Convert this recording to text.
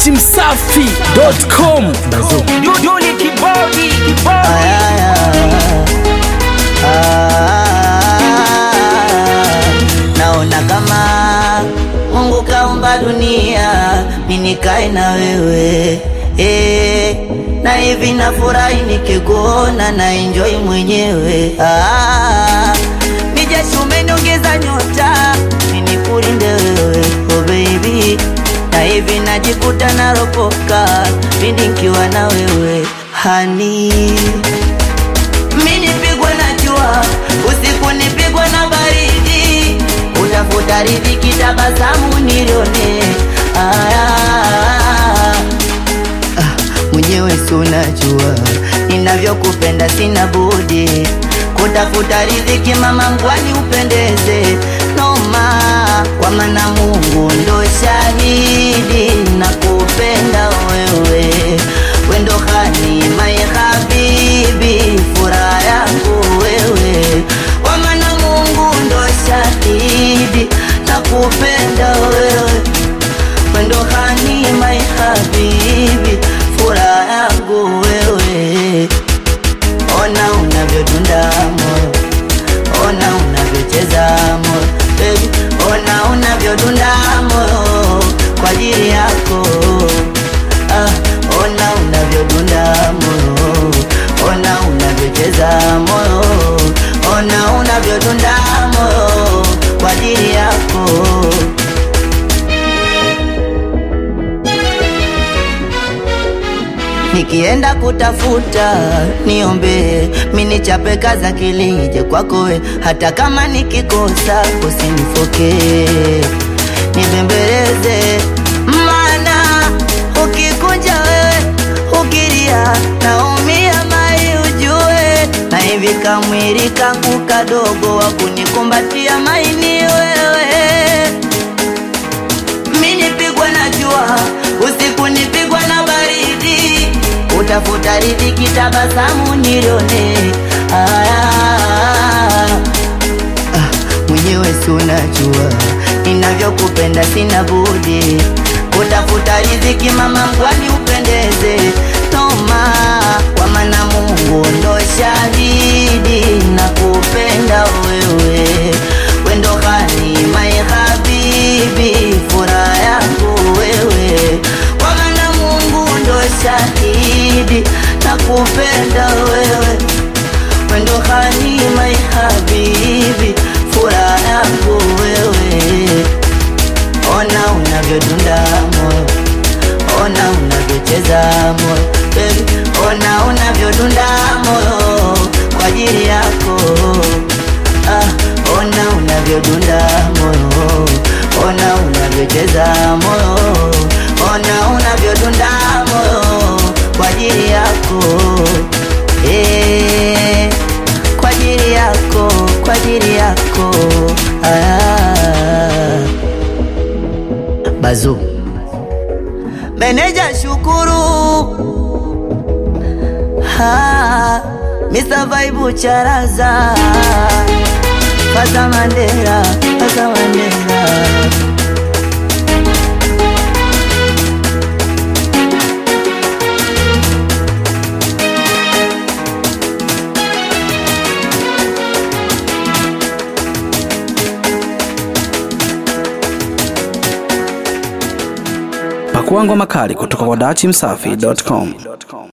datimsafi.com Yuli kibodi kibodi Ayaya. Ah, naona kama Mungu kaumba dunia mimi nikae na wewe eh, na hivi nafurahi nikikuona na enjoy mwenyewe ah, mijeshi umeniongeza nyota mimi nikulinde wewe oh baby na hivi najikuta naropoka pindi nikiwa na wewe hani mi nipigwe na jua usiku nipigwe na baridi utafuta riziki tabasamu nilione aya Ah, mwenyewe si unajua ninavyokupenda sina budi kutafuta riziki mama mgwani upendeze noma kwa maana mungu ndo shahidi na kupenda wewe wendo hani mai habibi furaha yangu wewe kwa maana mungu ndo shahidi na kupenda wewe wendo hani mai habibi furaha yangu wewe ona unavyodunda moyo ona unavyocheza moyo baby ona unavyodunda moyo kwa ajili yako ah, ona unavyodunda moyo ona unavyocheza moyo ona unavyodunda moyo kwa ajili yako nikienda kutafuta niombe minichape kaza kilije kwako we hata kama nikikosa usinifoke nibembeleze mana ukikunja wewe ukilia naumia mai ujue na hivi kamwili kangu kadogo wa kunikumbatia maini wewe mi nipigwa na jua usiku nipigwa na baridi utafuta riziki tabasamu nilione aya ah, mwenyewe si unajua ninavyokupenda sina budi kutafuta riziki mama mgwani upendeze noma kwa maana mungu ndo shahidi na kupenda wewe wendo hani mai habibi furaha yangu wewe kwa maana mungu ndo shahidi na kupenda wewe wendo hani mai habibi furaha yangu wewe ona unavyodunda moyo ona unavyocheza moyo baby ona unavyodunda moyo kwa ajili yako ah, ona unavyodunda moyo ona unavyocheza moyo ona unavyodunda moyo kwa ajili yako eh, kwa ajili yako kwa ajili yako ah. Bazu Meneja Shukuru ha, Mr. Vibe Charaza Pasa Mandela, Pasa Mandela pakuangwa makali kutoka kwa datimsafi.com